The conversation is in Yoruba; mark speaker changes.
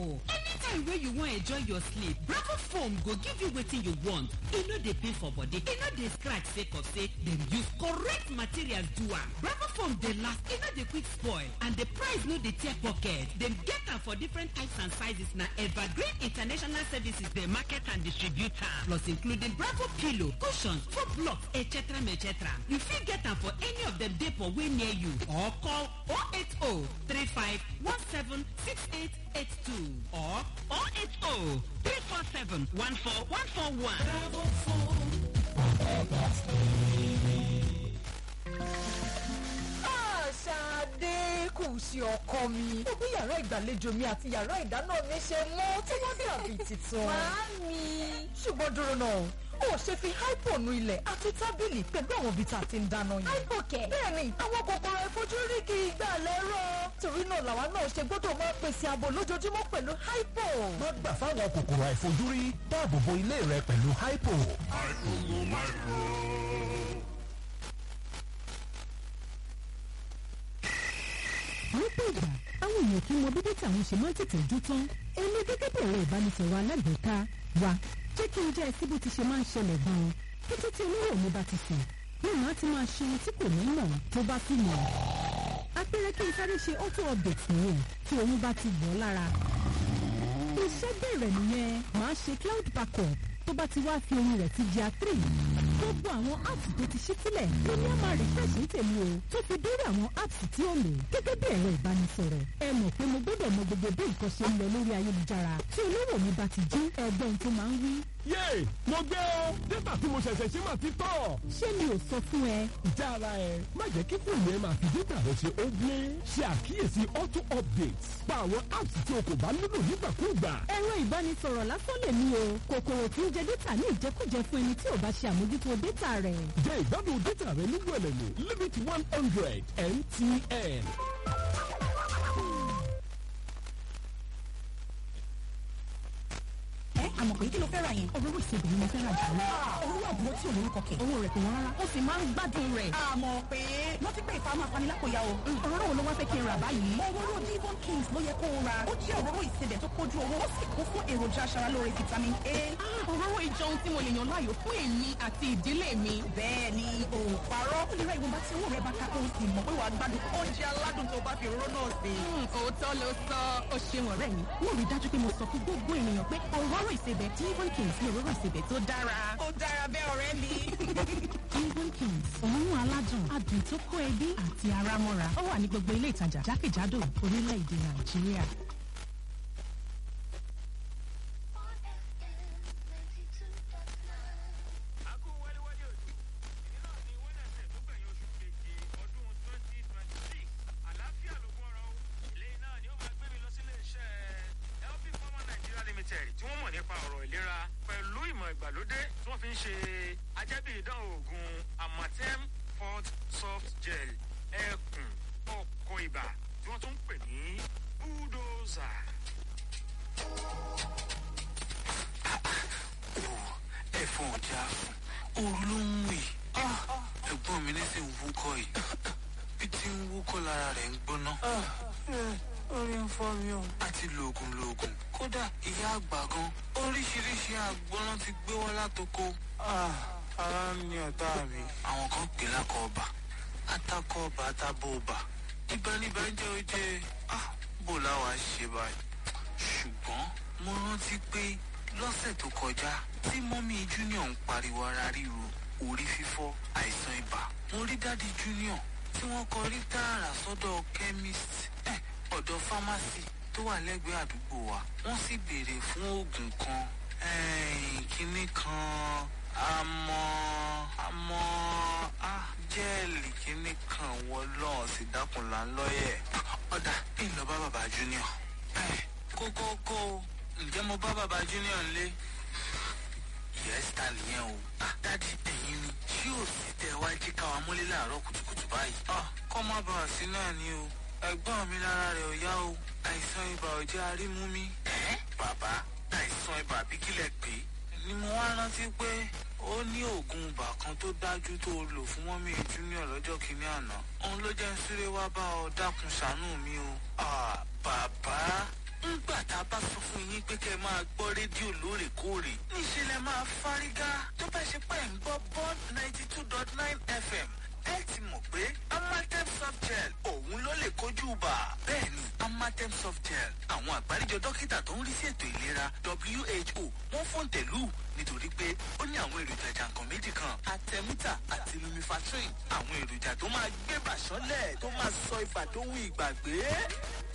Speaker 1: o anytime wey you wan enjoy your sleep bravo foam go give you wetin you want e no dey pain for body e no dey scratch sake of say dem use correct materials do am bravo foam dey last e no dey quick spoil and the price no dey tear pocket dem get am for different types and sizes na evergreen international services dey market and distribute am plus including bravo pillow cushions foam blocks etc etc you fit get am for any of dem depot wey near you or call 080 35 17 6882 or 080 347 14141. Bravo
Speaker 2: Ṣadé kù sí ọkọ mi. Ó bí yàrá ìgbàlejò mi àti yàrá ìdáná mi ṣe mọ́ tí wọ́n dàbí tuntun.
Speaker 3: Màámi.
Speaker 2: Ṣùgbọ́n dúró náà, ó ṣe fi hypo nu ilẹ̀ àti tábìlì pẹ̀lú àwọn ibi tá a ti ń dáná yìí.
Speaker 3: Hypo kẹ̀.
Speaker 2: Bẹ́ẹ̀ni, àwọn kòkòrò ìfojúrí kì í gbà lẹ́rọ̀. Torí náà làwa náà ṣe gbọ́dọ̀ máa pèsè ààbò lójoojúmọ́ pẹ̀lú hypo.
Speaker 4: má gbà fáwọn kòkòrò àìfojúrí dáàbò bo ilé rẹ pẹ̀lú hypo.
Speaker 5: lọ́pọ̀ ìgbà àwọn èèyàn kì í mọ bí dátà àwọn ṣe máa ń tètè jó tán èmi gẹ́gẹ́ bí ẹ̀rọ ìbánisọ̀rọ̀ alágbèéká wa jẹ́ kí n jẹ́ ẹ sí bó ti ṣe máa ń ṣẹlẹ̀ gan-an kété tí olówó mi bá ti sùn ní màá ti máa ṣe ohun tí kò ní mọ̀ tó bá sì mọ̀ apẹ̀rẹ̀ kí n sáré ṣe auto update nìyẹn tí oyún bá ti wọ̀ ọ́ lára iṣẹ́ bẹ̀rẹ̀ nìyẹn màá ṣe cloud backup tó bá ti wá fi ohun rẹ̀ ti di a3 gbogbo àwọn apps tó ti ṣí sílẹ̀ ló ní a máa refresh ní tèmi o tó fi dórí àwọn apps tí ó lò gẹ́gẹ́ bí ẹ̀rọ ìbánisọ̀rọ̀ ẹ mọ̀ pé mo gbọ́dọ̀ mọ gbogbo bí nǹkan ṣe ń lọ lórí ayélujára tí olówó mi bá ti jí ẹgbọ́n tó máa ń wí.
Speaker 4: yéè mo gbé o dátà tí mo ṣẹ̀ṣẹ̀ ṣe máa ti tọ̀.
Speaker 5: ṣé mi ò sọ fún ẹ
Speaker 4: ìjà ara ẹ má jẹ́ kí fóònù ẹ máa fi dátà rẹ ṣe ó gbé ṣe àkíyèsí auto updates pa àwọn apps tí o kò bá nílò nígbàkúùgbà.
Speaker 5: ẹ̀rọ ìbánisọ̀rọ̀ lásán lè mí o kòkòrò tí ń jẹ dátà ní ìjẹkújẹ fún ẹni tí ò bá ṣe àmójútó dátà rẹ̀.
Speaker 4: jẹ́ ìgbádùn dátà rẹ ní wẹ̀lẹ̀mú limit one hundred mtn.
Speaker 3: Ẹ àmọ̀ pé kí ló fẹ́ ra yẹn?
Speaker 5: òróró ìsebì ni mo fẹ́ rà jù lọ.
Speaker 3: Owó àbúrò tí ò lórúkọ kẹ̀.
Speaker 5: owó rẹ̀ kò wọ́n rárá ó sì máa ń gbádùn rẹ̀.
Speaker 3: Àmọ̀ pé wọ́n ti pé ìfà máa fani lápòyà o.
Speaker 5: òróró wo ló wá fẹ́ kí n rà báyìí.
Speaker 3: Òróró Devon Kings ló yẹ kó o ra. Ó jẹ́ òróró ìsebẹ̀ tó kójú owó. Ó sì kún fún èròjà aṣaralóore vitamin A.
Speaker 5: Ah, òróró ìjọ ohun tí mo lè yàn láàyò fún èmi àti ìdílé mi.
Speaker 3: Bẹ́ẹ̀ ni o ò parọ́. Ó lè ra ìwọ̀nba tí owó rẹ̀ bá ká kó o sì mọ̀ pé wàá gbádùn oúnjẹ aládùn tó bá fi òróró náà sè.
Speaker 5: Hmm, òótọ́ ló sọ ó ṣeun ọ̀rẹ́ mi. mo rí i dájú pé mo sọ fún gbogbo ènìyàn pé òróró ìsebẹ̀ Devon Kings ni òróró ìsebẹ̀ tó dára.
Speaker 3: Ó dára bẹ́ẹ̀ ọ̀rẹ́ mi.
Speaker 5: Devon Kings òórùn aládùn adùn tó kó ẹbí àti ara mọ́ra ó wà ní gbogbo ilé ìtajà jákèjádò orílẹ̀-èdè Nàìjíríà.
Speaker 6: Akú wẹ́lẹ́wẹ́lẹ́ òjò. Èyí náà ni Wednesday tó gbẹ̀yìn oṣù keje ọdún 2026. Àlàáfíà ló gbọ́rọ̀ o. Eléyìí náà ni ó máa gbé mi lọ sílé iṣẹ́ LP Pharma Nigeria Limited tí wọ́n mọ̀ nípa ọ̀rọ̀ ìlera pẹ̀lú ìmọ̀ ìgbàlódé tí wọ́n fi ń ṣe ajẹ́bí ìdánwò oògùn Amatem Fort Soft Gel ẹkùn ọkọ̀ ibà tí wọ́n tún ń pè ní bulldozer.
Speaker 7: ẹ̀fọn ọ̀já òru ló ń wì ẹ̀gbọ́n mi ní sì ń wúkọ́ yìí bí tí ń wúkọ́ lára rẹ̀ ń gbóná. orí ń fọ́ mi o. a ti lo oògùn lo oògùn kódà ìyá àgbà gan oríṣiríṣi àgbọ̀nrán ti gbé wá látoko. ara ń ní ọ̀tá mi. àwọn kan pè lákọ̀ ọba atakọ̀ ọba atábọ̀ ọba ìbánibà jẹ́ oje bó láwa ṣe báyìí ṣùgbọ́n mo rántí pé lọ́sẹ̀ tó kọjá tí mọ́mí junior ń pariwo ara ríro orí fífọ́ àìsàn ibà mo rí dáàdi junior tí wọ́n kọrí tààrà sọ́dọ̀ chemist eh, ọ̀dọ̀ pharmacy tó wà lẹ́gbẹ̀ẹ́ àdúgbò wa wọ́n sì béèrè fún oògùn kan eh, kinní kan àmọ́ àmọ́ ah, jẹ́ẹ̀lì kinní kan wọ́n lọ́ọ̀ sí dákùnlá ńlọ́yẹ̀ ọ̀dà ìlọ bá bàbá junior eh, kókó kó o ǹjẹ́ mo bá bàbá junior ńlé yes ta nìyẹn o ah dádì ẹ̀yin ni ṣé ò sí tẹ wá jí káwa mọ́lé láàárọ̀ kùtùkùtù báyìí ah kọ́ má bàa sí náà ni o ẹ̀gbọ́n mi lára rẹ̀ ò yá o àìsàn ibà ò jẹ́ arímú mi. ẹ bàbá àìsàn ibà bí kílẹ̀ pé ni mo wá rántí pé ó ní oògùn ibà kan tó dájú tó o lò fún mọ́mí junior lọ́jọ́ kìíní àná òun ló jẹ́ ń súré wá bá ọ dákun ṣàánú mi o. ah bàbá ńgbà tá a bá sọ máa gbọ́ rédíò lóòrèkóòrè níṣẹ́ lẹ máa fárígá tó bá ṣe pẹ́ ń gbọ́ bond ninety two dot nine fm ẹ ti mọ̀ pé amatem soft gel òun ló lè kojú bà bẹ́ẹ̀ni amatem soft gel àwọn àgbáríjọ dókítà tó ń rí sí ètò ìlera who wọ́n fòǹtẹ̀lù nítorí pé ó ní àwọn èròjà jàǹkàn méjì kan atẹmítà àti lumifatrin àwọn èròjà tó máa gbé bàṣọ́lẹ̀ tó máa sọ ibà tó ń ìgbàgbé